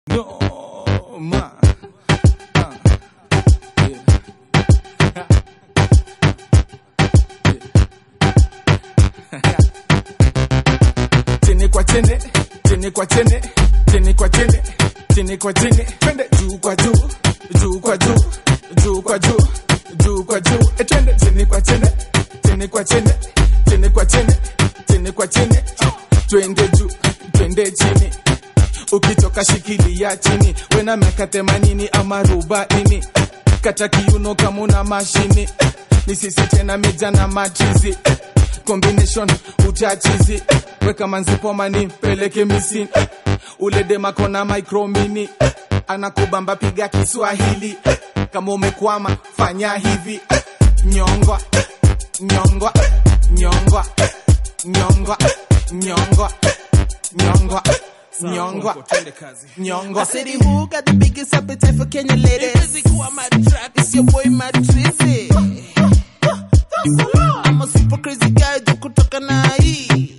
No, ma. Uh, yeah. chini kwa chini, chini kwa chini, chini kwa chini, chini kwa chini, twende juu kwa juu, juu kwa juu, juu kwa juu, juu kwa juu, e twende chini kwa chini, chini kwa chini, chini kwa chini, chini kwa chini, twende juu, twende chini ukitoka shikilia chini wena miaka themanini ama arobaini kata kiuno kama una mashini ni sisi tena meja na matrizi combination utachizi weka manzipomani peleke misini ule demakona micromini anakubamba piga kiswahili kama umekwama fanya hivi nyongwa nyongwa nyongwa nyongwa nyongwa nyongwa nyongwa nyongwa I said, who got the biggest appetite for Kenya ladies? It's your boy Matrizi. I'm a super crazy guy, jo kutoka na hii.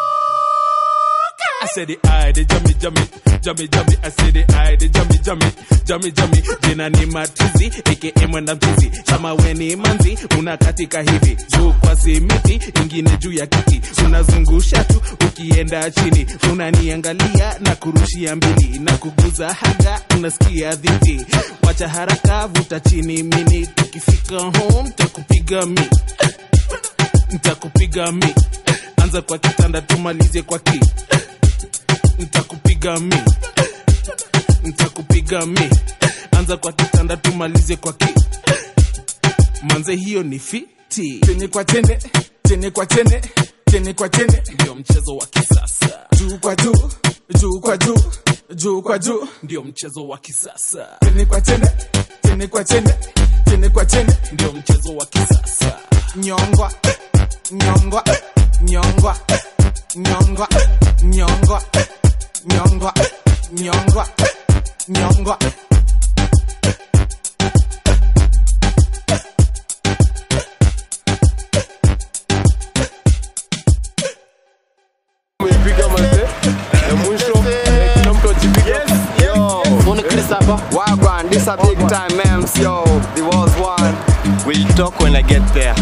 I said the eye, the jummy, jummy, jummy, jummy. I said the eye, the jummy, jummy, jummy, jummy. Jina ni matrizi, aka mwenda mchizi. Kama we ni manzi, unakatika hivi. Juu kwa simiti, ingine juu ya kiti. Unazungusha tu, ukienda chini. Unaniangalia na kurushia mbili. Na kuguza haga, unasikia dhiti. Wacha haraka, vuta chini mini. Tukifika home, takupiga mi. Ntakupiga mi. Anza kwa kitanda, tumalize kwa ki nitakupiga mi nitakupiga mi anza kwa kitanda tumalize kwa ki manze hiyo ni fiti chini kwa chini, chini kwa chini, chini kwa chini, ndio mchezo wa kisasa juu kwa juu, juu kwa juu, juu kwa juu, ndio mchezo wa kisasa chini kwa chini, chini kwa chini, chini kwa chini, ndio mchezo wa kisasa nyongwa nyongwa nyongwa nyongwa nyongwa nyongwa nyongwa nyongwa Umepiga mazee ya mwisho eh, kila mtu ajipiga Mbona Chris hapa? Wagwan, this a big time memes, yo. The was one. We'll talk when I get there.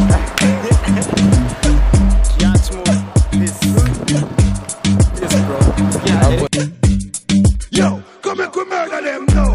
Catch move. This. This, bro. Yeah, Yo, come and come murder them now.